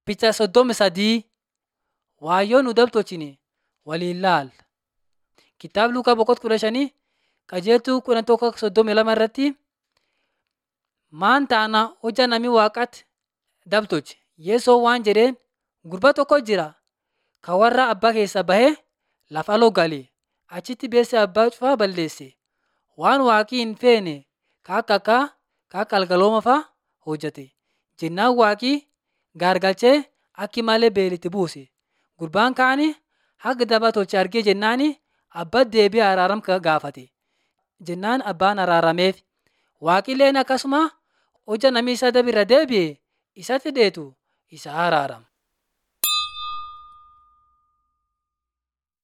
Picha soddomi sadii Waayyoon nu dabtolchine waliin laal. Kitaaba Luqaa boqonnaa kudha shanii qajeeltuu kudha tokko soddomii lama irratti maan taana hojja namni waaqatti dabtolche Yesoon waan jedheen gurba tokko jira kan warra abbaa keessaa bahee lafa aloo gale achitti beessee abbaa cufaa balleesse waan waaqii hin feene kan akka akka kan akka algalooma fa'aa hojjete jennaan waaqii gaargalchee akki malee beelitti buuse gurbaan kaani haga daba tolche argee jennaani abbaa deebi'ee araaram gaafate jennaan abbaan araarameef waaqilleen akkasuma hojja namni isa dabirra deebi'e isatti deetu isa araarama.